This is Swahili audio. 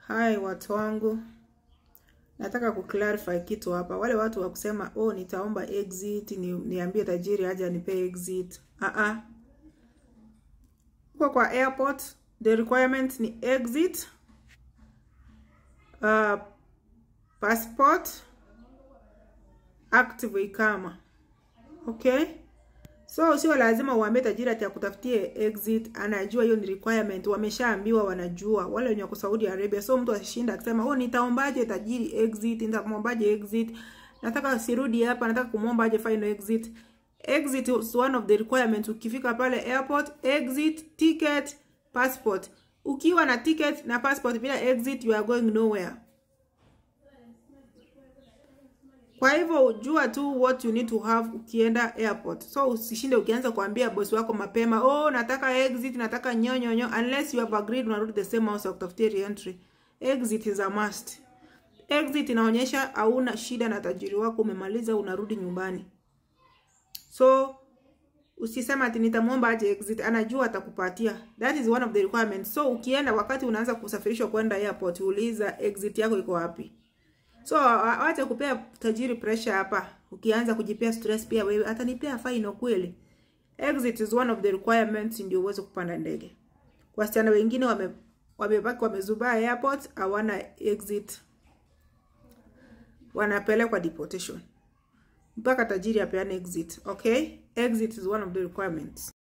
Hai watu wangu, nataka kuclarify kitu hapa. Wale watu wa kusema oh, nitaomba exit ni, niambie tajiri aje anipe exit. Ah ah. Huko kwa airport the requirement ni exit, uh, passport, active ikama. Okay? So sio lazima uambie tajiri ati akutafutie exit, anajua hiyo ni requirement, wameshaambiwa, wanajua wale wenye wako Saudi Arabia. So mtu ashinda akisema oh, nitaombaje tajiri exit, nitamwombaje exit, nataka sirudi hapa, nataka kumwomba aje final exit. Exit is one of the requirements. Ukifika pale airport, exit, ticket, passport. Ukiwa na ticket na passport bila exit, you are going nowhere. Kwa hivyo jua tu what you need to have ukienda airport. So usishinde ukianza kuambia bosi wako mapema, oh nataka exit, nataka nyonyonyo unless you have agreed unarudi the same house kutafutia re-entry. Exit is a must. Exit inaonyesha hauna shida na tajiri wako, umemaliza unarudi nyumbani. So usisema ati nitamwomba aje exit, anajua atakupatia. That is one of the requirements. So ukienda wakati unaanza kusafirishwa kwenda airport, uliza exit yako iko wapi. So wacha kupea tajiri pressure hapa. Ukianza kujipea stress pia wewe atanipea fine kweli. Exit is one of the requirements ndio uweze kupanda ndege. Wasichana wengine wame wamebaki wamezubaa airport hawana exit. Wanapelekwa deportation. Mpaka tajiri apeane exit, okay? Exit is one of the requirements.